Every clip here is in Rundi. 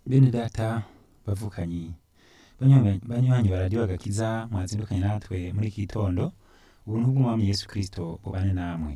bene data bavukanyi banywanyi banywanyi baradiyo agakiza mwazindukanye natwe muri iki gitondo ubuntu bw'umwami yesu kristo bubane namwe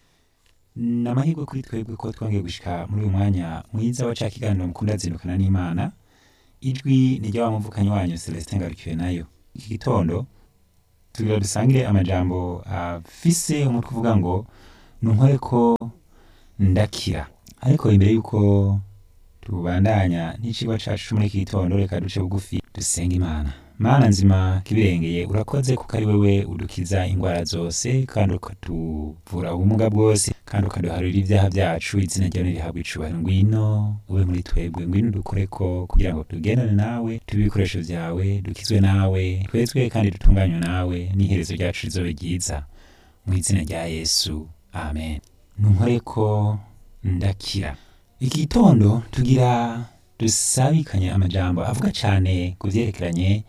ni amahirwe kuri twebwe ko twongeye gushika muri uyu mwanya mwiza wa ca kiganiro mukunda zindukana n'imana ijwi ni ry'awa muvukanyi wanyu celestin ngarukiwe nayo iki gitondo tugira dusangire amajambo afise umutwe uvuga ngo nunkore ko ndakira ariko imbere y'uko tubandanya n'icigwa cacu muri iki gitondo reka duce bugufi dusenga imana mana nzima kibirengeye urakoze kuko ari wewe udukiza ingwara zose kandi ukatuvura ubumuga bwose kandi ukaduharurira ibyaha byacu izina ryawe nirihabwa icubahiro ngwino ube muri twebwe ngwino udukoreko kugira ngo tugendane nawe tube ibikoresho vyawe dukizwe nawe twezwe kandi dutunganywe nawe n'iherezo ryacu rizobe ryiza mu izina rya yesu amen nunkoreko ndakira iki gitondo tugira dusabikanye amajambo avuga cane ku vyerekeranye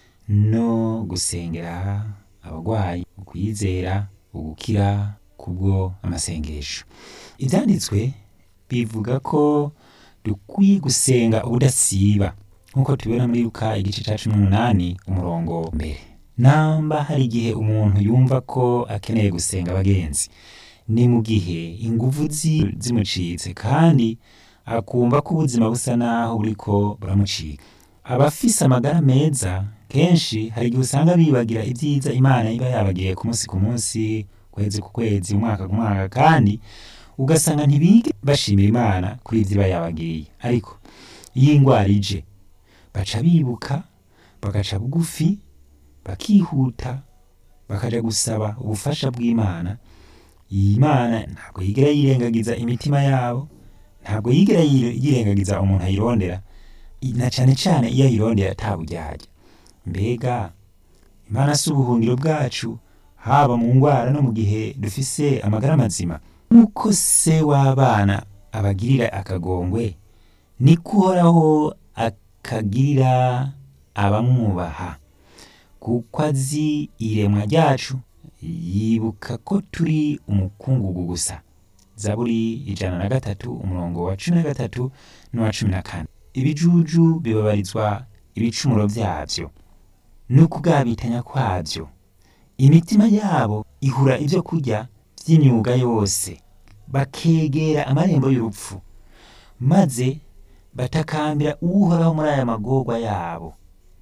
no gusengera abagwayi ukwizera ugukira kubwo amasengesho ivyanditswe bivuga ko dukwiye gusenga ubudasiba nk'uko tubibona muri luka igice ca cumi n'umunani umurongo mbere namba hari igihe umuntu yumva ko akeneye gusenga abagenzi ni mu gihe inguvu zi- zimucitse kandi akumva ko ubuzima busa naho buriko buramucika abafise amagara meza kenshi hari igihe usanga bibagira ibyiza imana iba yabagiye ku munsi ku munsi kwezi ku kwezi umwaka ku mwaka kandi ugasanga ntibige bashimira imana kuri ivyo iba yabagiriye ariko iyo ingwara ije baca bibuka bagaca bugufi bakihuta bakaja gusaba ubufasha bw'imana iyi mana ntabwo yigera yirengagiza imitima yabo ntabwo yigera yire- yirengagiza umuntu ayirondera I- na cane cane iyo ayirondera ataburyarya mbega imana si ubuhungiro bwacu haba mu ngwara no mu gihe dufise amagara mazima nk'uko se w'abana abagirira akagongwe niko uhoraho akagirira abamwubaha kuko azi iremwa ryacu yibuka ko turi umukungugu gusa zaburi ijana na gatatu umurongo wa cumi na gatatu n'uwa cumi na kane ibijuju bibabarizwa ibicumuro vyavyo n'ukugabitanya kwavyo imitima yabo ihura ivyo kurya vy'imyuga yose bakegera amarembo y'urupfu maze batakambira uhoraho muri aya magorwa yabo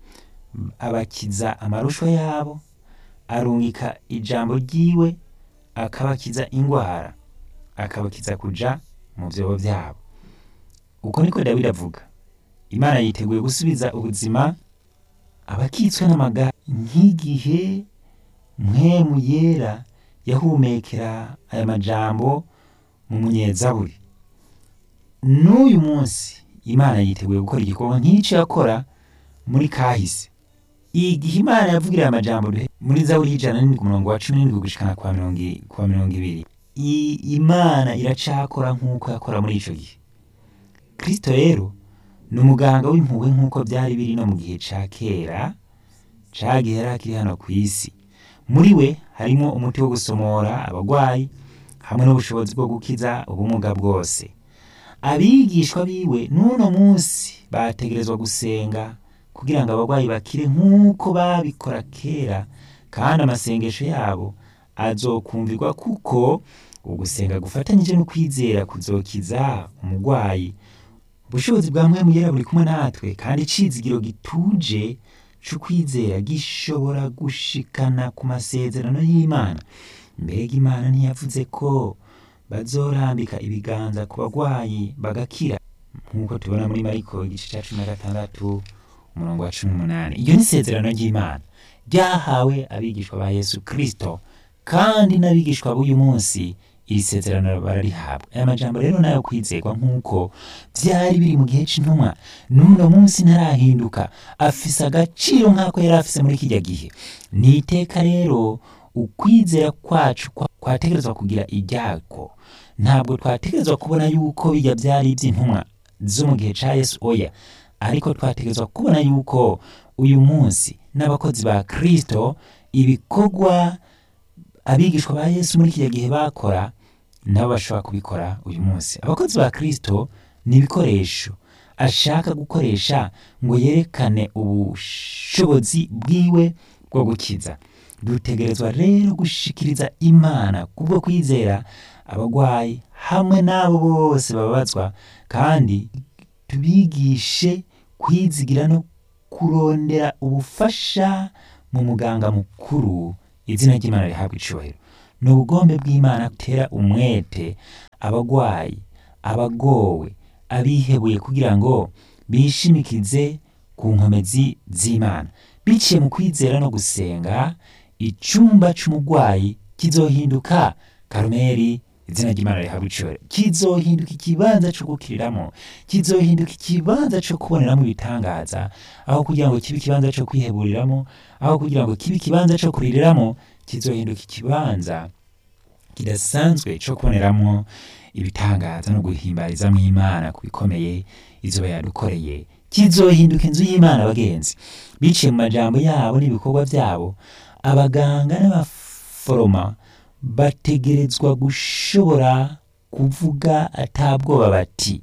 abakiza amarushwa yabo arungika ijambo ryiwe akabakiza ingwara akabakiza kuja mu vyobo vyabo uko niko dawidi avuga imana yiteguye gusubiza ubuzima abakitswe n'amagara nk'igihe mpwemu yera yahumekera aya majambo mu munyezaburi n'uyu munsi imana yiteguye gukora igikorwa nk'ico yakora muri kahise igihe imana yavugira aya majambo duhe- muri zaburi y'ijana n'indwi umurongo wa cumi n'indwi gushikana kwa mirongo i- kwa mirongo ibiri I- imana iracakora nk'uko yakora muri ico gihe kristo rero ni umuganga w'impuhwe nk'uko byari biri no mu gihe ca kera ca gihe yari akiri hano ku isi muri we harimo umuti wo gusomora abagwayi hamwe n'ubushobozi bwo gukiza ubumuga bwose abigishwa biwe n'uno munsi bategerezwa gusenga kugira ngo abagwayi bakire nk'uko babikora kera kandi amasengesho yabo azokumvirwa kuko ugusenga gufatanyije no kwizera kuzokiza umugwayi ubushobozi bwa mpwemu yera buri kumwe natwe kandi icizigiro gituje c'ukwizera gishobora gushikana ku masezerano y'imana mbega imana ntiyavuze ko bazorambika ibiganza ku bagwayi bagakira nk'uko tubona muri mariko igice ca cumi na gatandatu umurongo wa cumi n'umunani iryo ni isezerano ry'imana ryahawe abigishwa ba yesu kristo kandi n'abigishwa b'uyu munsi iri sezerano bararihabwa aya majambo rero nayo kwizerwa nk'uko vyari biri mu gihe c'intumwa n'uno munsi ntarahinduka afise agaciro nk'ako yari afise muri kirya gihe ni iteka rero ukwizera kwacu kwa- kwategerezwa kugira iryako ntabwo twategerezwa kubona yuko bijya vyari ivy'intumwa zo mu gihe ca yesu oya ariko twategerezwa kubona yuko uyu munsi n'abakozi ba kristo ibikorwa abigishwa ba yesu muri kiriya gihe bakora nabo bashobora kubikora uyu munsi abakozi ba kristo ni ibikoresho ashaka gukoresha ngo yerekane ubushobozi bwiwe bwo gukiza dutegerezwa rero gushikiriza imana kubwo kwizera abagwayi hamwe n'abo bose bababazwa kandi tubigishe kwizigira no kurondera ubufasha mu muganga mukuru izina ry'imana rihabwa icubahiro ni ubugombe bw'imana gutera umwete abagwayi abagowe abihebuye kugira ngo bishimikize ku nkomezi z'imana biciye mu kwizera no gusenga icumba c'umugwayi kizohinduka karumeri izina ry'imana rihabwa icubahiro kizohinduka ikibanza co gukiriramo kizohinduka ikibanza co kuboneramo ibitangaza aho kugira ngo kibe ikibanza co kwiheburiramo aho kugira ngo kibe ikibanza co kuririramo kizohinduka ikibanza kidasanzwe co kuboneramo ibitangaza no guhimbarizamwo imana ku bikomeye izoba yadukoreye kizohinduka inzu y'imana bagenzi biciye mu majambo yabo n'ibikorwa byabo abaganga n'abaforoma bategerezwa gushobora kuvuga atabwoba bati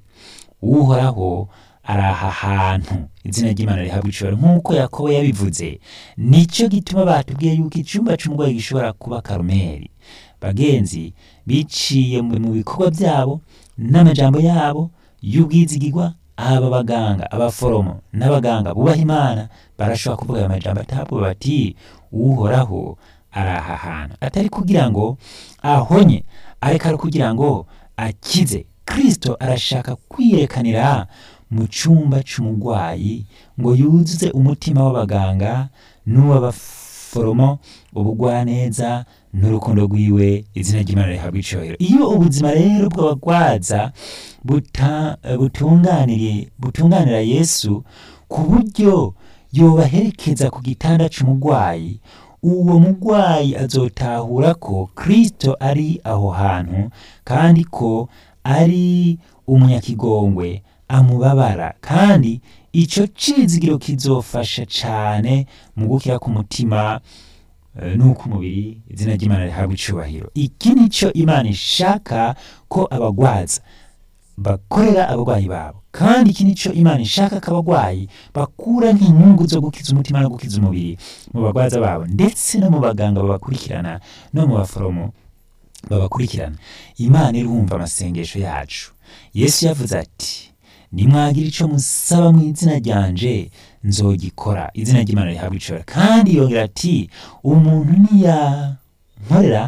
uhoraho ari aha hantu izina ry'imana rihabwa icubahiro nk'uko yakobo yabivuze nicyo gituma batubwiye yuko icumba c'umurwayi gishobora kuba karumeri bagenzi biciye mu bikorwa byabo n'amajambo yabo y'ubwizigirwa aba baganga abaforomo n'abaganga bubaha imana barashobora kuvuga ayo majambo atabwo bati uhoraho ari aha hantu atari kugira ngo ahonye ariko ari kugira ngo akize kristo arashaka kwiyerekanira mu cyumba c'umugwayi ngo yuzuze umutima w'abaganga n'uw'abaforomo ubugwaneza n'urukundo rwiwe izina ry'imana rihabwa icubahiro iyo ubuzima rero bw'abagwaza buta- butunganiriye butunganira yesu ku buryo yobaherekeza ku gitanda c'umugwayi uwo mugwayi azotahura ko kristo ari aho hantu kandi ko ari umunyakigongwe amubabara kandi ico cizigiro kizofasha cane mu gukira k'umutima eh, n'uk'umubiri izina ry'imana rihabwa icubahiro iki nico imana ishaka ko abagwaza bakorera abarwayi babo kandi iki nico imana ishaka ko abagwayi bakura nk'inyungu zo gukiza umutima no gukiza umubiri mu bagwaza babo ndetse no mu baganga babakurikirana no mu baforomo babakurikirana imana irumva amasengesho yacu yesu yavuze ati nimwagira ico musaba mu izina ryanje nzogikora izina ry'imana rihabwa icora kandi yongera ati umuntu niyankorera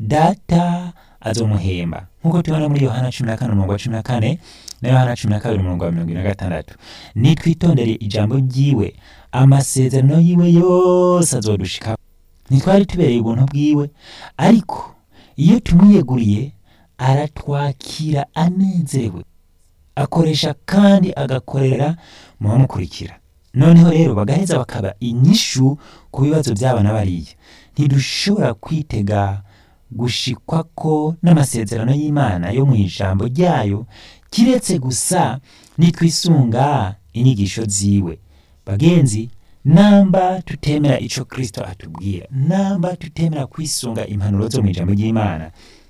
data azomuhemba nk'uko tubona muri yohana cumi na kane umurongo wa cumi na kane na yohana cumi na kabiri umurongo wa mirongo ine na gatandatu nitwitondere ijambo ryiwe amasezerano yiwe yose azodushikaho ntitwari tubereye ubuntu bwiwe ariko iyo tumwiyeguriye aratwakira anezerewe akoresha kandi agakorera mu bamukurikira noneho rero bagaheza bakaba inyishu ku bibazo by'abana bariya ntidushobora kwitega gushikwa ko n'amasezerano y'imana yo mu ijambo ryayo kiretse gusa nitwisunga inyigisho ziwe bagenzi namba tutemera ico kristo atubwira namba tutemera kwisunga impanuro zo mu ijambo ry'imana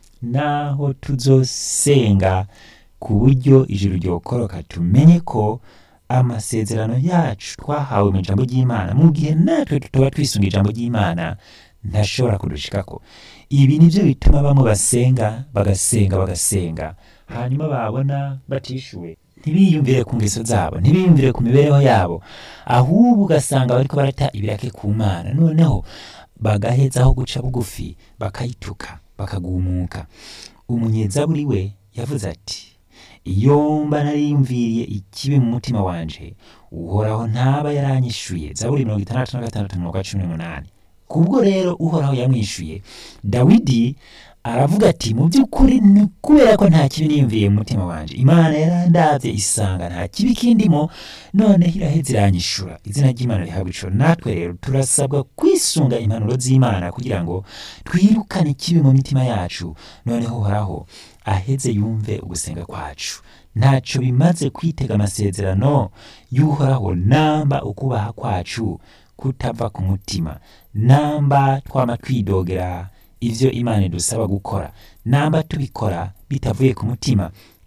naho tuzosenga ku buryo ijuru ryokoroka tumenye ko amasezerano yacu twahawe mu ijambo ry'imana mu gihe natwe tutaba twisunga ijambo ry'imana ntashobora kudushikako ibi nivyo bituma bamwe basenga bagasenga bagasenga hanyuma babona batishuwe ntibiyumvire ku ngeso zabo ntibiyumvire ku mibereho yabo ahubwo ugasanga bariko barata ibirake ku mana noneho bagahezaho guca bugufi bakayituka bakagumuka umunyezaburi we yavuze ati iyo mba nariyumviriye ikibi mu mutima wanje uhoraho ntaba yaranyishuye zaburi mirongo itandatu na gatandatu umurongo wa cumi n'umunani kubwo rero uhoraho yamwishuye dawidi aravuga ati mu by'ukuri ni kubera ko nta kibi niyumviriye mu mutima wanje imana yarandavye isanga nta kibi kindimo noneho iraheza iranyishura izina ry'imana rihabwa icoro natwe rero turasabwa kwisunga impanuro z'imana kugira ngo twirukane ikibi mu mitima yacu noneho uhoraho aheze yumve ugusenga kwacu ntaco bimaze kwitega amasezerano y'uhoraho namba ukubaha kwacu kutava ku mutima namba twama twidogera ivyo imana idusaba gukora namba tubikora bitavuye ku mutima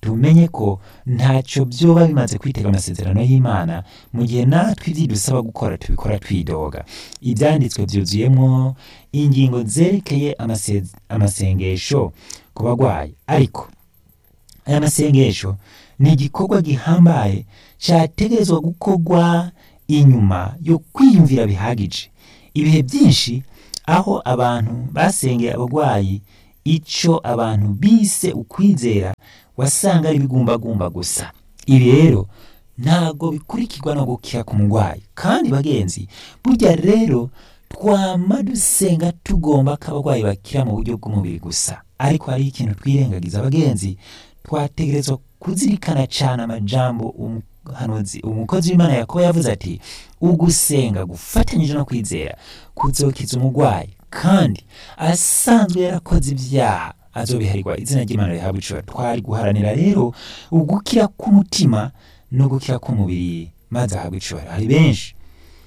tumenye ko ntacyo byoba bimaze kwitega amasezerano y'imana mu gihe natwe ibyo dusaba gukora tubikora twidoga ibyanditswe byuzuyemo ingingo zerekeye amase- amasengesho ku barwayi ariko aya masengesho ni igikorwa gihambaye cyategerezwa gukorwa inyuma yo kwiyumvira bihagije ibihe byinshi aho abantu basengeye abarwayi icyo abantu bise ukwizera wasanga ari ibigumbagumba gusa ibi rero ntabwo bikurikirwa no gukira ku murwayi kandi bagenzi burya rero twama dusenga tugomba ko abarwayi bakira mu buryo bw'umubiri gusa ariko hariho ikintu twirengagiza abagenzi twategerezwa kuzirikana cyane amajambo umuhanuzi umukozi w'imana yakobo yavuze ati ugusenga gufatanyije no kwizera kuzokiza umurwayi kandi asanzwe yarakoze ibyaha azobiharirwa izina ry'imana rihabwa icubahiro twari guharanira rero ugukira k'umutima no gukira k'umubiri maze ahabwa icubahiro hari benshi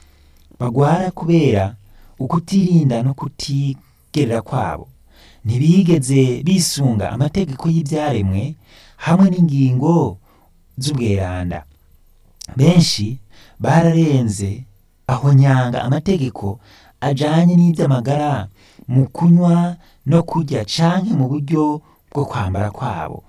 bagwara kubera ukutirinda no kutigerera kwabo ntibigeze bisunga amategeko y'ibyaremwe hamwe n'ingingo z'ubweranda benshi bararenze aho nyanga amategeko ajanye n'iby'amagara mu kunywa no kurya canke mu buryo bwo kwambara kwabo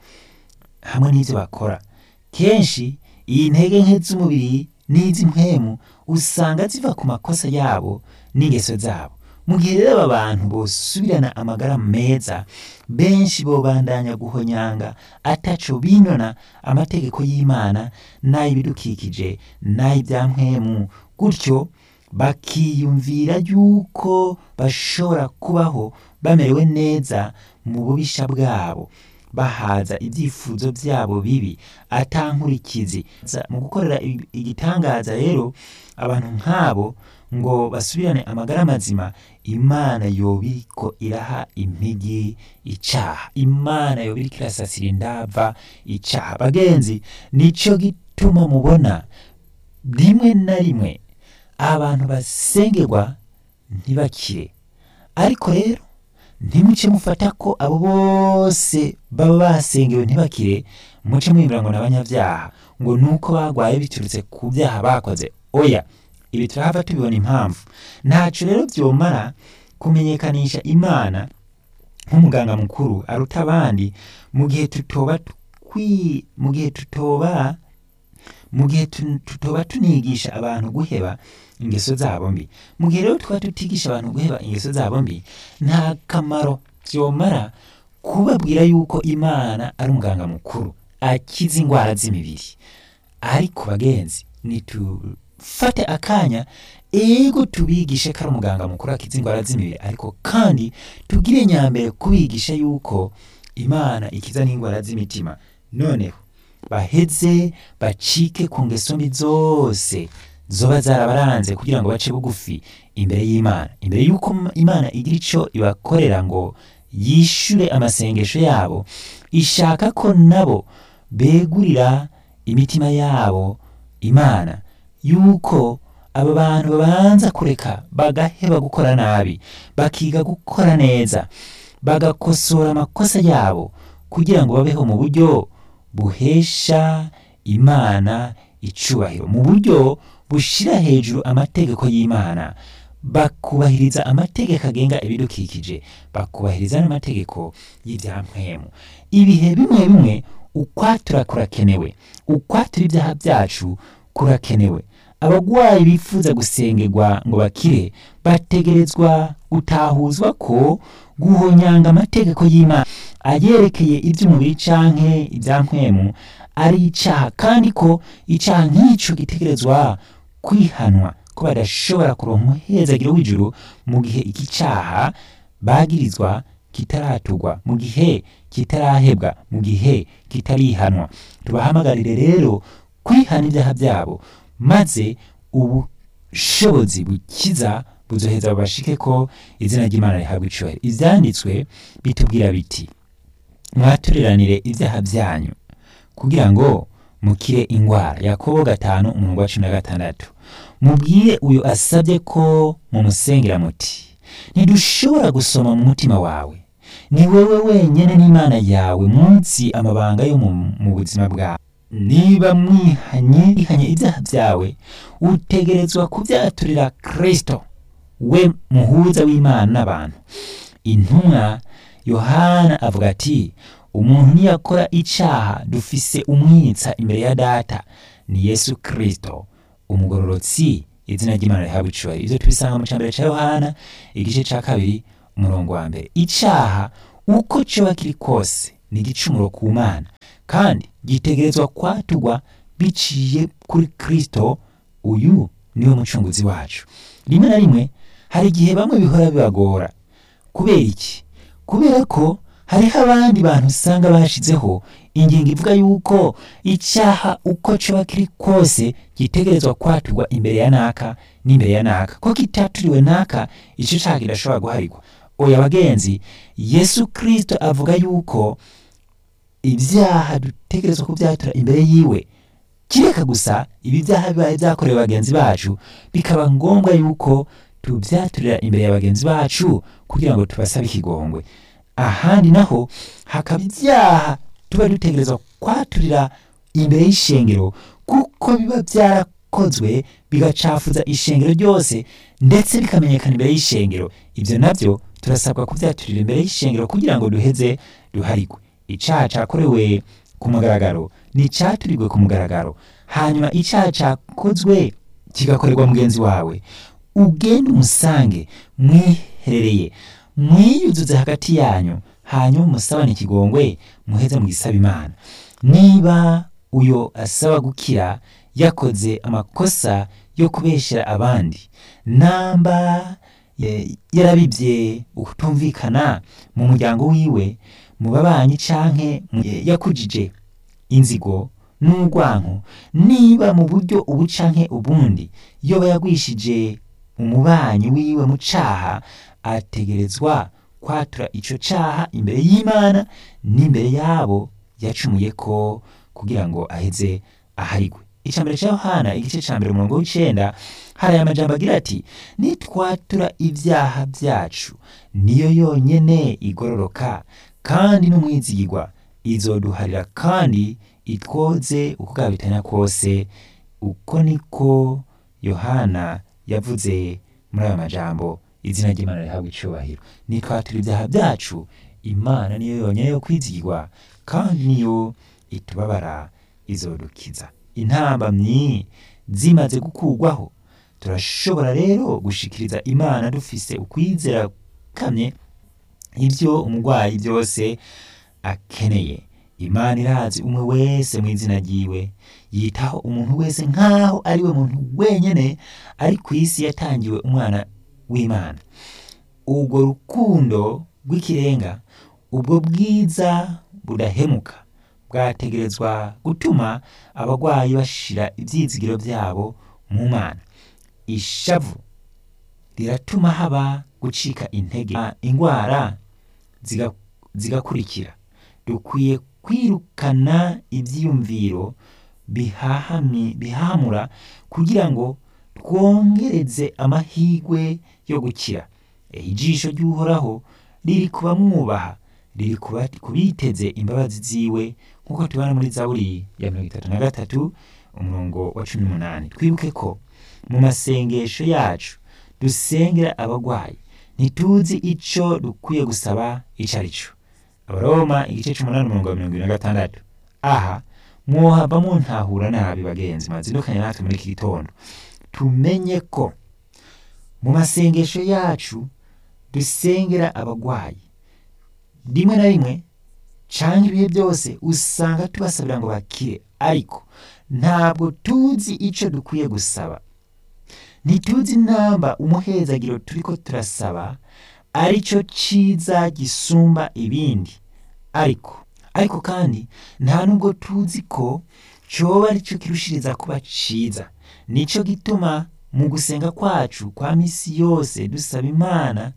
hamwe n'ibyo bakora kenshi iyi ntege nke z'umubiri n'iz'impwemu usanga ziva ku makosa yabo n'ingeso zabo mu gihe rero aba bantu bosubirana amagara meza benshi bobandanya guhonyanga ataco binona amategeko y'imana n'ay'ibidukikije n'ay'ibyampwemu gutyo bakiyumvira yuko bashobora kubaho bamerewe neza mu bubisha bwabo bahaza ibyifuzo byabo bibi atankurikizi Za- mu gukorera igi- igitangaza rero abantu nk'abo ngo basubirane amagara mazima imana yoba iriko iraha impigi icaha imana yoba iriko irasasira indava icaha bagenzi nico gituma mubona rimwe na rimwe abantu basengerwa ntibakire ariko rero ntimuce mufata ko abo bose baba basengewe ntibakire muce mwibwira ngo ni abanyabyaha ngo ni uko bagwaye biturutse ku byaha bakoze oya ibi turahava tubibona impamvu ntaco rero vyomara kumenyekanisha imana nk'umuganga mukuru aruta abandi mu gihe tutoba twi mu gihe tutoba mu gihe tu- tutoba tunigisha abantu guheba ingeso zabo mbi mu gihe rero twaba tutigisha abantu guheba ingeso zabo mbi nta kamaro vyomara kubabwira yuko imana ari umuganga mukuru akiza indwara z'imibiri ariko bagenzi nitufate akanya ego tubigishe ko ari umuganga mukuru akiza indwara z'imibiri ariko kandi tugire nyambere kubigisha yuko imana ikiza n'indwara z'imitima noneho baheze bacike ku ngeso mbi zose zoba zarabaranze kugira ngo bace bugufi imbere y'imana imbere y'uko m- imana igira ico ibakorera ngo yishure amasengesho yabo ishaka ko nabo begurira imitima yabo imana yuko aba bantu babanza kureka bagaheba gukora nabi bakiga gukora neza bagakosora amakosa yabo kugira ngo babeho mu buryo buhesha imana icubahiro mu buryo bushira hejuru amategeko y'imana bakubahiriza amategeko agenga ibidukikije bakubahiriza n'amategeko y'ibyampwemu ibihe bimwe bimwe ukwatura kurakenewe ukwatura ibyaha byacu kurakenewe abagwayi bifuza gusengerwa ngo bakire bategerezwa gutahuzwa ko guhonyanga amategeko y'imana ayerekeye iby'umubiri canke ibyankwemu ari icaha kandi ko icaha nk'ico gitegerezwa kwihanwa ko badashobora kuronka umuhezagiro w'ijuru mu gihe iki caha bagirizwa kitaratugwa mu gihe kitarahebwa mu gihe kitarihanwa tubahamagarire rero kwihana ibyaha byabo maze ubushobozi bukiza buzoheza bubashike ko izina ry'imana rihabwa icubahiro ivyanditswe bitubwira biti mwaturiranire ibyaha byanyu kugira ngo mukire ingwara yakobo gatanu umurongo wa cumi na gatandatu mubwire uyu asabye ko mumusengera muti ntidushobora gusoma mu mutima wawe ni wewe wenyine n'imana yawe munsi amabanga yo mu mu buzima bwawe niba mwihanye mwihanye ibyaha byawe utegerezwa kubyaturira kristo we muhuza w'imana n'abantu intumwa yohana avuga ati umuntu niyakora icaha dufise umwitsa imbere ya data ni yesu kristo umugororotsi izina ry'imana rihabwa icubahiro ivyo tubisanga mu cambere ca yohana igice ca kabiri umurongo wa mbere icaha uko coba kiri kose ni igicumuro ku mana kandi gitegerezwa kwaturwa biciye kuri kristo uyu niwe mucunguzi wacu rimwe na rimwe hari igihe bamwe bihora bibagora kubera iki kubera ko hariho abandi bantu usanga bashizeho ingingo ivuga yuko icyaha uko coba kiri kose gitegerezwa kwaturwa imbere ya naka n'imbere ya naka ko kitaturiwe naka ico caha kidashobora guharigwa oya bagenzi yesu kristo avuga yuko ibyaha dutegerezwa kubyatura imbere yiwe kireka gusa ibi byaha bibaye byakorewe bagenzi bacu bikaba ngombwa yuko tubyaturira imbere ya bagenzi bacu kugira ngo tubasabe ikigongwe ahandi naho hakaba ibyaha tuba dutegerezwa kwaturira imbere y'ishengero kuko biba byarakozwe bigacafuza ishengero ryose ndetse bikamenyekana imbere y'ishengero ibyo nabyo turasabwa kubyaturira imbere y'ishengero kugira ngo duheze duharigwe icaha cakorewe ku mugaragaro ni icaturirwe ku mugaragaro hanyuma icaha cakozwe kigakorerwa mugenzi wawe ugende umusange mwiherereye mwiyuzuze hagati yanyu hanyuma umusabane ikigongwe muheze mugisaba imana niba uyo asaba gukira yakoze amakosa yo kubeshyera abandi namba eh, yarabibye ukutumvikana mu muryango wiwe mu babanyi canke mu- eh, yakujije inzigo n'urwanko niba mu buryo ubu canke ubundi yoba yagwishije umubanyi wiwe mu caha ategerezwa kwatura ico caha imbere y'imana n'imbere yabo yacumuye ko kugira ngo aheze aharigwe icambere ca yohana igice ca mbere umurongo w'icenda hari aya majambo agira ati nitwatura ibyaha byacu niyo yonyene igororoka kandi n'umwizigirwa izoduharira kandi itwoze uko bwabitanya kose uko niko yohana yavuze muri ayo majambo izina ry'imana rihabwa icubahiro nitwatura ibyaha byacu imana niyo yonyene yo kwizigirwa kandi niyo itubabara izodukiza intambamyi zimaze gukurwaho turashobora rero gushikiriza imana dufise ukwizera kamye ibyo umurwayi byose akeneye imana irazi umwe wese mu izina ryiwe yitaho umuntu wese nk'aho ari we muntu wenyene ari ku isi yatangiwe umwana w'imana ubwo rukundo rw'ikirenga ubwo bwiza budahemuka bwategerezwa gutuma abarwayi bashira ibyizigiro byabo mu mana ishavu riratuma haba gucika intege indwara ziga- zigakurikira dukwiye kwirukana ibyiyumviro bihahami- bihahamura kugira ngo twongereze amahirwe yo gukira ijisho ry'uhoraho riri ku bamwubaha riri ku ba- ku biteze imbabazi ziwe nk'uko tubona muri zaburi ya mirongo itatu na gatatu umurongo wa cumi n'umunani twibuke ko mu masengesho yacu dusengera abarwayi ntituzi ico dukwiye gusaba ico ari cyo abaroma igice c'umunani umurongo wa mirongo ibiri na gatandatu aha mwohava muntahura nabi bagenzi mazindukanye natwe muri iki gitondo tumenye ko mu masengesho yacu dusengera abarwayi rimwe na rimwe canke ibihe byose usanga tubasabira ngo bakire ariko ntabwo tuzi ico dukwiye gusaba ntituzi namba umuhezagiro turiko turasaba arico ciza gisumba ibindi ariko ariko kandi nta nubwo tuzi ko coba arico kirushiriza kuba ciza nico gituma mu gusenga kwacu kwa misi yose dusaba imana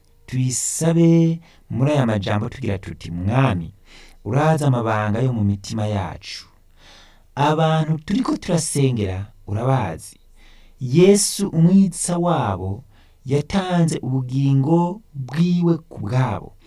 tuyisabe muri aya majambo tugira tuti mwami urazi amabanga yo mu mitima yacu abantu turiko turasengera urabazi yesu umwitsa wabo yatanze ubugingo bwiwe ku bwabo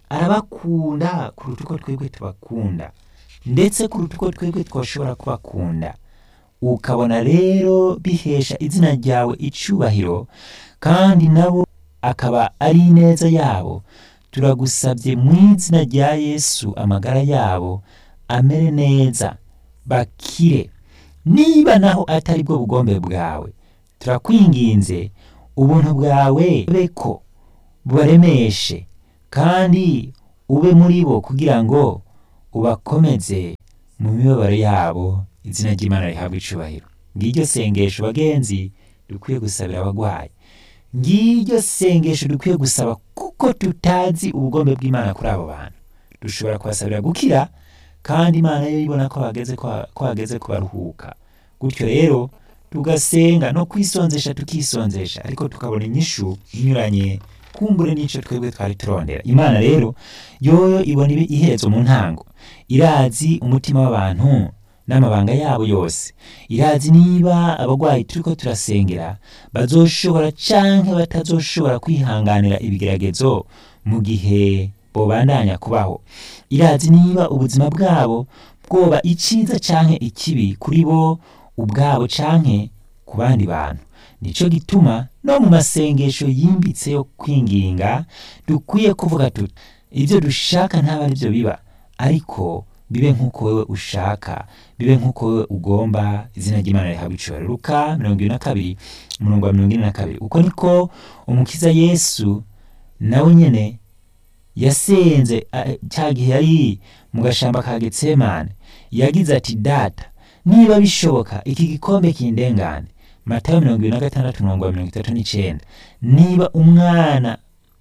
arabakunda kuruta uko twebwe tubakunda ndetse kuruta uko twebwe twashobora kubakunda ukabona rero bihesha izina ryawe icubahiro kandi nabo akaba ari ineza yabo turagusabye mu izina rya yesu amagara yabo amere neza bakire niba naho atari bwo bugombe bwawe turakwinginze ubuntu bwawe beko bubaremeshe kandi ube muri bo kugira ngo ubakomeze mu mibabaro yabo izina ry'imana rihabwa icubahiro ngiryo sengesho bagenzi dukwiye gusabira abagwayi ngiryo sengesho dukwiye gusaba kuko tutazi ubugombe bw'imana kuri abo bantu dushobora kubasabira gukira kandi imana yo ibona ko hageze ko hageze kubaruhuka gutyo rero tugasenga no kwisonzesha tukisonzesha ariko tukabona inyishu inyuranye kumbure n'ico twebwe twari turondera imana rero yoyo ibona ibi iherezo mu ntango irazi umutima w'abantu n'amabanga yabo yose irazi niba abagwayi turiko turasengera bazoshobora canke batazoshobora kwihanganira ibigeragezo mu gihe bobandanya kubaho irazi niba ubuzima bwabo bwoba iciza canke ikibi kuri bo ubwabo canke ku bandi bantu nico gituma no mu masengesho yimbitse yo kwinginga dukwiye kuvuga tuti ibyo dushaka ntaba ari byo biba ariko bibe nk'uko wewe ushaka bibe nk'uko wewe ugomba izina ry'imana rihabwa icubahiro luka mirongo ibiri na kabiri umurongo wa mirongo ine na kabiri uko niko umukiza yesu nawe nyene yasenze cya gihe yari mu gashamba ka getsemane yagize ati data niba bishoboka iki gikombe kindengane matayo mirongo ibiri na gatandatu umurongo wa mirongo itatu n'icenda niba umwana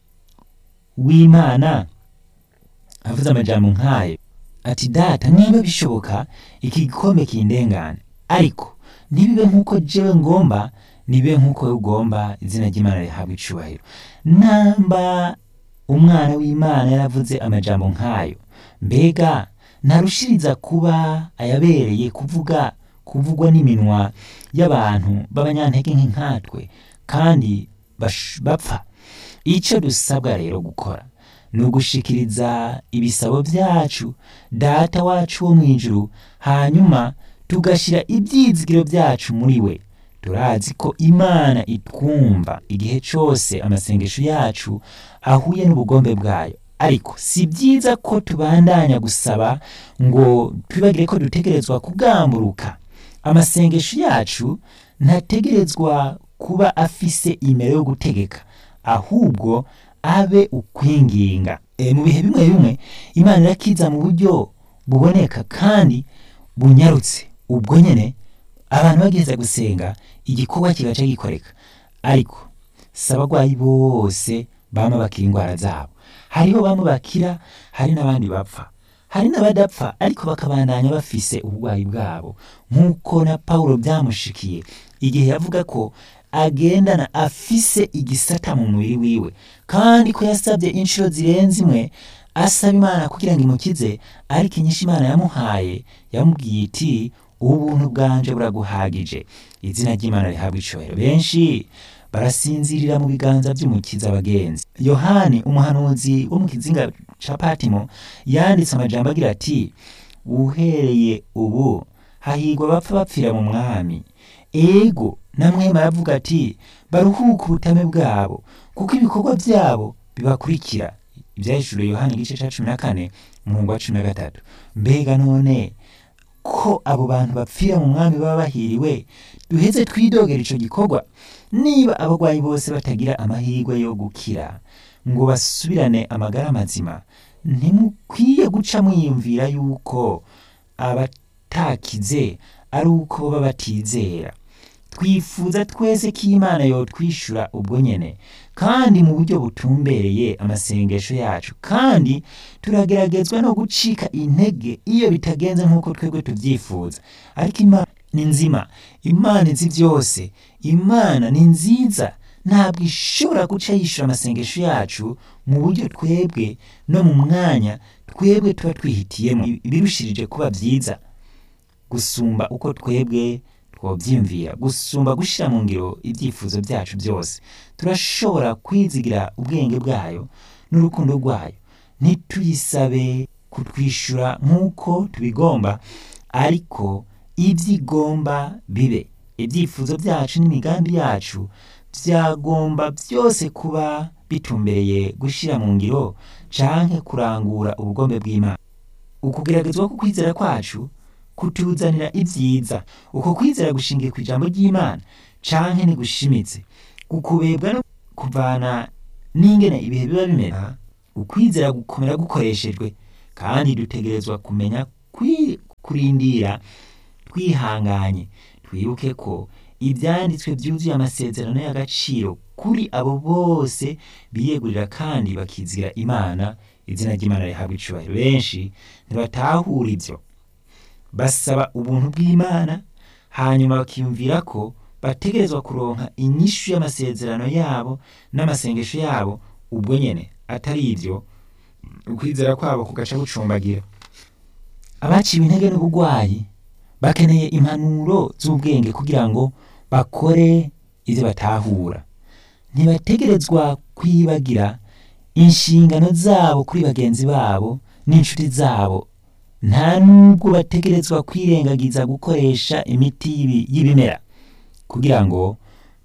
w'imana avuze amajambo nk'ayo ati data niba bishoboka iki gikombe kindengane ariko ntibibe nk'uko jewe ngomba nibe nk'uko wewe ugomba izina ry'imana rihabwa icubahiro namba umwana w'imana yaravuze amajambo nk'ayo mbega ntarushiriza kuba ayabereye kuvuga kuvugwa n'iminwa y'abantu b'abanyantege nk'inkatwe kandi bapfa icyo dusabwa rero gukora ni ugushikiriza ibisabo byacu data wacu wo mu ijuru hanyuma tugashyira ibyizigiro byacu muri we turazi ko imana itwumva igihe cyose amasengesho yacu ahuye n'ubugombe bwayo ariko si byiza ko tubandanya gusaba ngo twibagire ko dutegerezwa kugamburuka amasengesho yacu ntategerezwa kuba afise imero yo gutegeka ahubwo abe ukwinginga e, mu bihe bimwe bimwe imana irakiza mu buryo buboneka kandi bunyarutse ubwo nyene abantu bageze gusenga igikorwa kigaca gikoreka ariko si abagwayi bose bama bakira indwara zabo hariho bamwe bakira hari n'abandi bapfa hari n'abadapfa ariko bakabandanya bafise uburwayi bwabo nk'uko na pawulo byamushikiye igihe yavuga ko agendana afise igisata mu mubiri wiwe kandi ko yasabye inshuro zirenze imwe asaba imana kugira ngo imukize ariko inyinshi imana yamuhaye yamubwiye iti ubuntu bwanje buraguhagije izina ry'imana rihabwa icubahiro benshi barasinzirira mu biganza by'umukiza abagenzi yohani umuhanuzi wo mu kizinga ca patimo yanditse amajambo agira ati uhereye ubu hahigwa bapfa bapfira mu mwami ego namwema aravuga ati baruhuke ubutame bwabo kuko ibikorwa byabo bibakurikira ibyahishuriwe yohani igice ca cumi na kane umurongo wa cumi na gatatu mbega none ko abo bantu bapfira mu mwami baba bahiriwe duheze twidogera ico gikorwa niba abagwayi bose batagira amahirwe yo gukira ngo basubirane amagara mazima ntimukwiye guca mwiyumvira yuko abatakize ari uko baba batizera twifuza twese ko imana yotwishura ubwo nyene kandi mu buryo butumbereye amasengesho yacu kandi turageragezwa no gucika intege iyo bitagenze nk'uko twebwe tubyifuza ariko imana ni nzima imana izi byose imana ni nziza ntabwo ishobora guca yishura amasengesho yacu mu buryo twebwe no mu mwanya twebwe tuba twihitiyemo ibirushirije kuba byiza gusumba uko twebwe twobyiyumvira gusumba gushyira mu ngiro ibyifuzo byacu byose turashobora kwizigira ubwenge bwayo n'urukundo rwayo ntituyisabe kutwishyura nk'uko tubigomba ariko ibyo igomba bibe ibyifuzo byacu n'imigambi yacu byagomba byose kuba bitumbereye gushyira mu ngiro canke kurangura ubugombe bw'imana ukugeragezwa ko kwizera kwacu kutuzanira ibyiza uko kwizera gushingiye ku ijambo ry'imana canke ntigushimitse gukubebwa no kuvana n'ingene ibihe biba bimera ukwizera gukomera gukoreshejwe kandi dutegerezwa kumenya kwi- kurindira twihanganye twibuke ko ibyanditswe byuzuye amasezerano y'agaciro kuri abo bose biyegurira kandi bakizira imana izina ry'imana rihabwa icubahiro benshi ntibatahura ibyo basaba ubuntu bw'imana hanyuma bakiyumvira ko bategerezwa kuronka inyishu y'amasezerano yabo n'amasengesho yabo ubwo nyene atari ibyo ukwizera kwabo kugaca gucumbagira abaciwe intege n'ubugwayi bakeneye impanuro z'ubwenge kugira ngo bakore ibyo batahura ntibategerezwa kwibagira inshingano zabo kuri bagenzi babo n'inshuti zabo nta nubwo bategerezwa kwirengagiza gukoresha imiti y'ibi- y'ibimera kugira ngo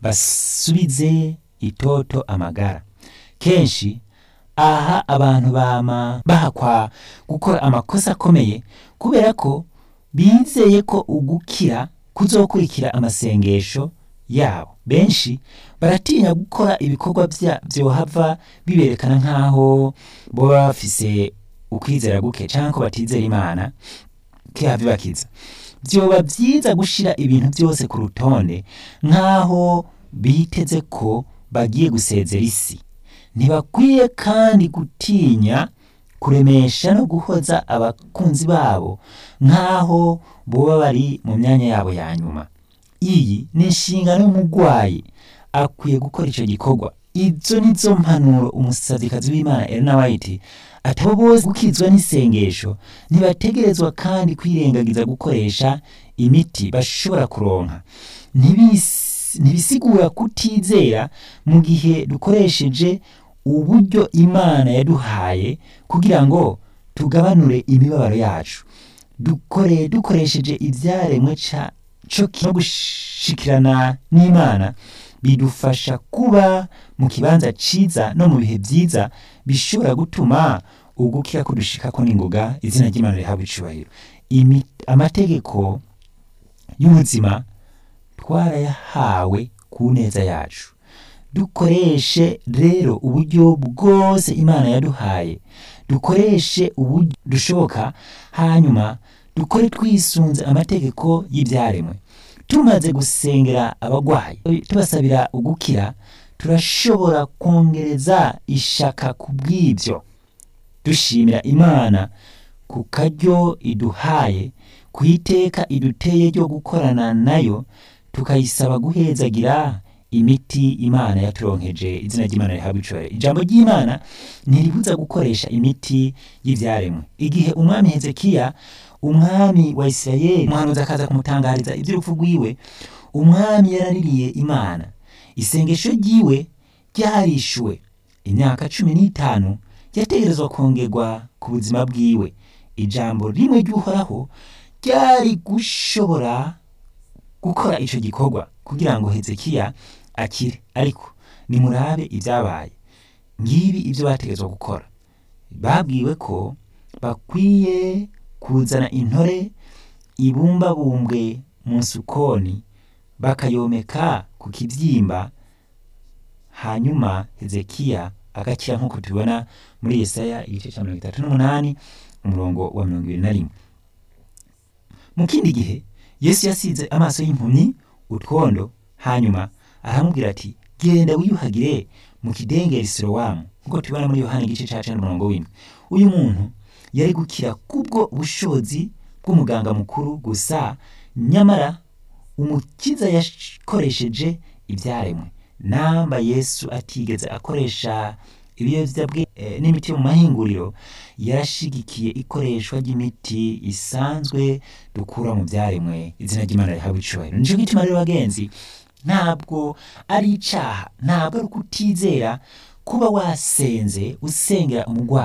basubize itoto amagara kenshi aha abantu bama bahakwa gukora amakosa akomeye kubera ko bizeye ko ugukira kuzokurikira amasengesho yabo benshi baratinya gukora ibikorwa bya byohava biberekana nk'aho boba bafise ukwizera guke cyangwa ko batizera imana kihava bakiza byoba byiza gushira ibintu byose ku rutonde nk'aho biteze ko bagiye gusezera isi ntibakwiye kandi gutinya kuremesha no guhoza abakunzi babo nk'aho boba bari mu myanya yabo ya nyuma iyi ni inshingano y'umurwayi akwiye gukora icyo gikorwa izo ni zo mpanuro umusazikazi w'imana elena white atabo bose gukizwa n'isengesho ntibategerezwa kandi kwirengagiza gukoresha imiti bashobora kuronka Ntibis- ntibisigura kutizera mu gihe dukoresheje uburyo imana yaduhaye kugira ngo tugabanure imibabaro yacu dukore dukoresheje ibyaremwe ca co ki- no gushikirana n'imana bidufasha kuba mu kibanza ciza no mu bihe byiza bishobora gutuma ugukira kudushikako n'ingoga izina ry'imana rihabwa icubahiro Imi- amategeko y'ubuzima twarayahawe ku neza yacu dukoreshe rero uburyo bwose imana yaduhaye dukoreshe uburyo dushoboka hanyuma dukore twisunze amategeko y'ibyaremwe tumaze gusengera abagwayi tubasabira ugukira turashobora kongereza ishaka ku bw'ibyo dushimira imana ku karyo iduhaye ku iteka iduteye ryo gukorana nayo tukayisaba guhezagira imiti imana yaturonkeje izina ry'imana rihabwa icubahiro ijambo ry'imana ntiribuza gukoresha imiti y'ibyaremwe igihe umwami hezekiya umwami wa isirayeli umuhanuzi akaza kumutangariza iby'urupfu rwiwe umwami yaraririye imana isengesho ryiwe ryarishuwe imyaka cumi n'itanu yategerezwa kongerwa ku buzima bwiwe ijambo rimwe ry'uhoraho ryari gushobora gukora icyo gikorwa kugira ngo hezekiya akire ariko nimurabe ibyabaye ngibi ibyo bategerezwa gukora babwiwe ko bakwiye kuzana intore ibumbabumbwe mu sukoni bakayomeka ku kibyimba hanyuma hezekiya agakira nk'uko tubibona muri yesaya igice cya mirongo itatu n'umunani umurongo wa mirongo ibiri na rimwe mu kindi gihe yesu yasize amaso y'impumyi utwondo hanyuma aramubwira ati genda wiyuhagire mu kidengeri sirowamu nk'uko tubibona muri yohani igice cya cenda umurongo w'indwi uyu muntu yari gukira kubwo bushobozi bw'umuganga mukuru gusa nyamara umukiza yakoresheje ibyaremwe namba yesu atigeze akoresha ibiyobyabwenge eh, n'imiti yo mu mahinguriro yarashigikiye ikoreshwa ry'imiti isanzwe dukura mu byaremwe izina ry'imana rihabwa icubahiro nico gituma rero bagenzi ntabwo ari icaha ntabwo ari ukutizera kuba wasenze usengera umurwayi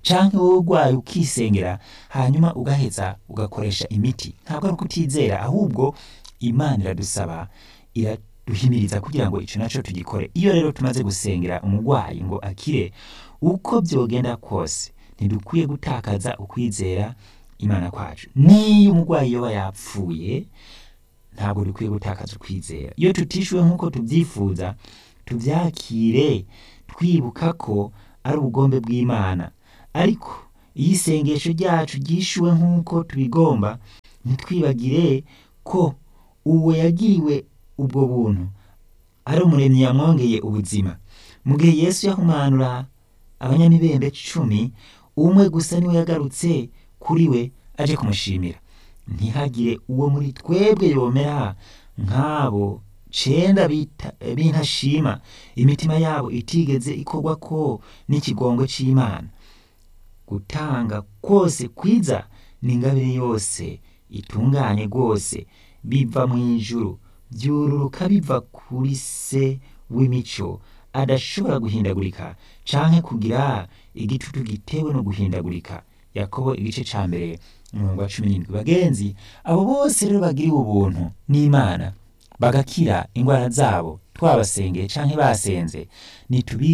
canke wowe urwaye ukisengera hanyuma ugaheza ugakoresha imiti ntabwo ari ukutizera ahubwo imana iradusaba iraduhimiriza kugira ngo ico naco tugikore iyo rero tumaze gusengera umurwayi ngo akire uko vyogenda kose ntidukwiye gutakaza ukwizera imana kwacu niyo umurwayi yoba yapfuye ntabwo dukwiye gutakaza ukwizera iyo tutishuwe nk'uko tubyifuza tubyakire twibuka ko ari ubugombe bw'imana ariko iyo isengesho ryacu ryishuwe nk'uko tubigomba ntitwibagire ko uwo yagiriwe ubwo buntu ari umuremyi yamwongeye ubuzima mu gihe yesu yahumanura abanyamibembe cumi umwe gusa niwe yagarutse kuri we aje kumushimira ntihagire uwo muri twebwe yomera nk'abo cenda bita- b'intashima imitima yabo itigeze ikorwa ko n'ikigongo c'imana gutanga kose kwiza ni ingabire yose itunganye rwose biva mu ijuru byururuka biva kuri se w'imico adashobora guhindagurika canke kugira igitutu gitewe no guhindagurika yakobo igice ca mbere umurongo wa cumi n'indwi bagenzi abo bose rero bagiriwe ubuntu n'imana bagakira ingwara zabo twabasengeye canke basenze nitubi